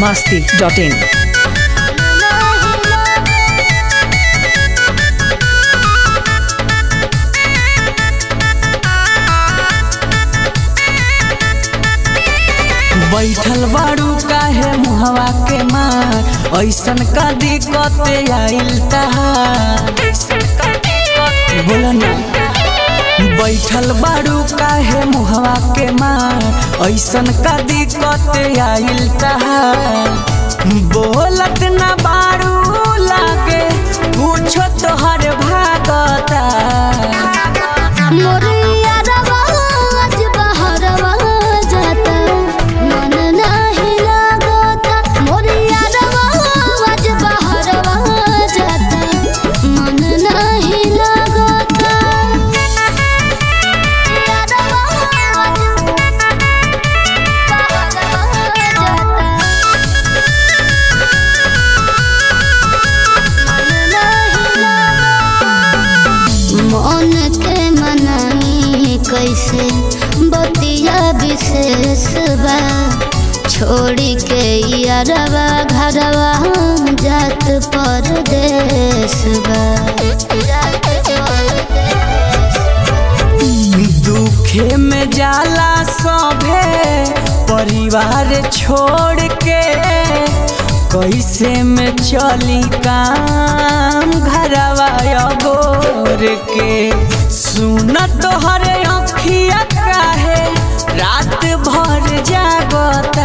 masti.in. बैठल बाड़ू काहे मुहवा के मार ऐसन का दिक्कत आइल तहार बोला ना बैठल बाड़ू काहे मुहवा के मार ऐसन का दिक्कत आइल तहार बोलत ना बाड़ू लागे कुछो तोहर भागता मोरैया रवाज बहरवा जाता मन नाही लागता मोरैया रवाज बहरवा जाता मन नाही लागता मन के मनाई कैसे बतिया विशेष बा छोड़ी के यारवा घरवा जात परदेश बा दुखे में जाला सभे परिवार छोड़ के कैसे में चली काम घरवा गोर के सुन तोहर अखिया काहे रात भर जागता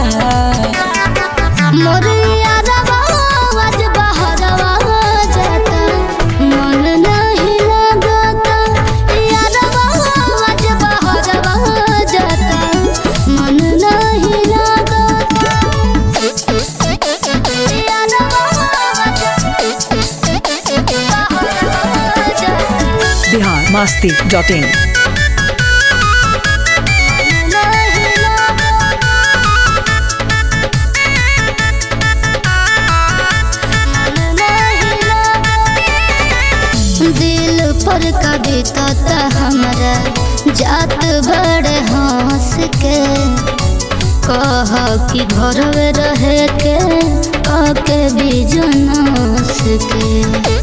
मोरैया रवाज बहरवा जाता मन नहीं लागता यारवा आज बहरवा जाता मन नहीं लागता यारवा Bihar masti.in. दिल पर कविता हमरा जात बड़े हंस के कह कि घर में रहे के काके बिजनस के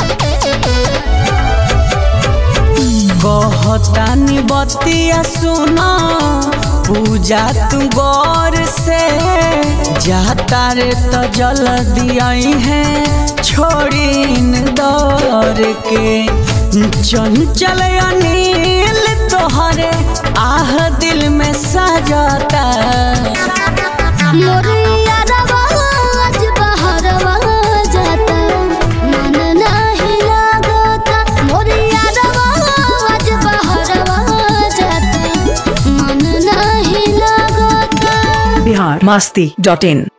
कहतानी बतिया सुना पूजा तू गौर से जाता रे तो जल दियाई है छोड़ीन दौर के चंचल अनिल तोहरे आह दिल में सजाता मोरैया रवाज बहरवा जाता मन नहीं लागता मोरैया रवाज बहरवा जाता मन नहीं लागता Bihar masti.in.